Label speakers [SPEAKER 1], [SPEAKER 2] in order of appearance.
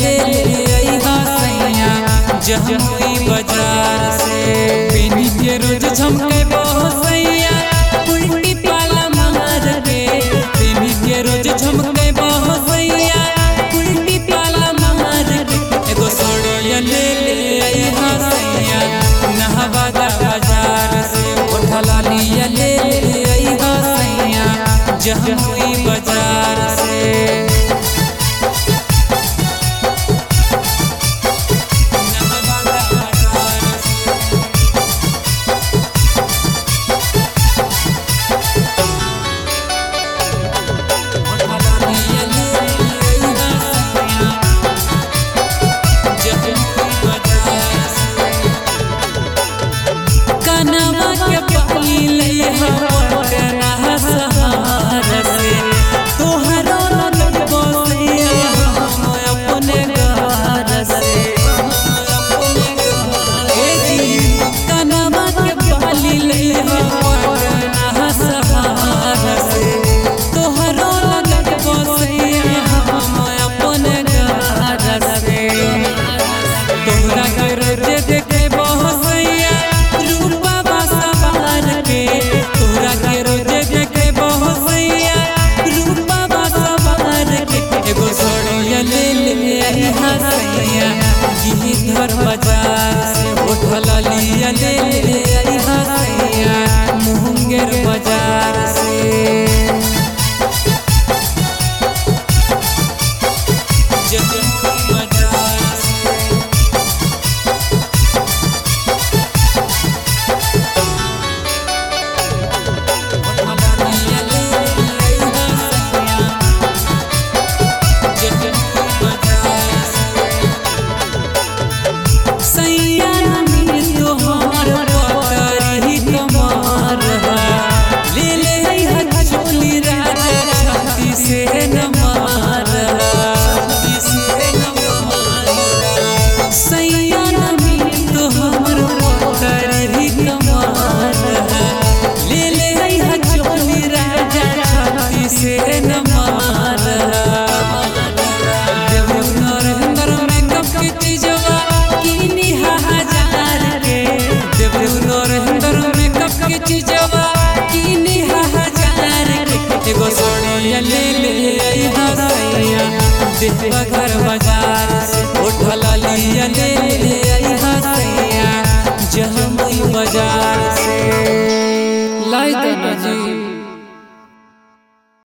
[SPEAKER 1] ले ले अइहा सैया जमुई बाजार से पिनी के रोज झमके बहुत सैया उल्टी पाला मार के पिनी के रोज झमके बहुत सैया उल्टी पाला मार के एगो सोड़िया ले ले अइहा सैया नहवादा बाजार से उठला लिया ले ले अइहा सैया जमुई बाजार से कनवा के पानी ले पटना सहार से तोहरो लग बसिया हम अपने घर से ए जी कनवा के पानी ले पटना सहार से तोहरो लग बसिया हम अपने घर से तोहरा के रोजे देखे बहसैया रूपा बासवार के तोहरा के रोजे देखे बहसैया रूपा बासवार के एगो सोड़िया ले ले अइहा सैया यही घर बाजार से उठला लिया ले ले अइहा सैया मुंगेर बाजार से जमुई बाजार से से न मारा देवरू नरेंद्र मेकअप की चीजवा किनी हजार के देवरू नरेंद्र मेकअप की चीजवा किनी हजार के एगो सोनिया ले ले अइहा सैया देवा घर बाजार से उठला लिया ले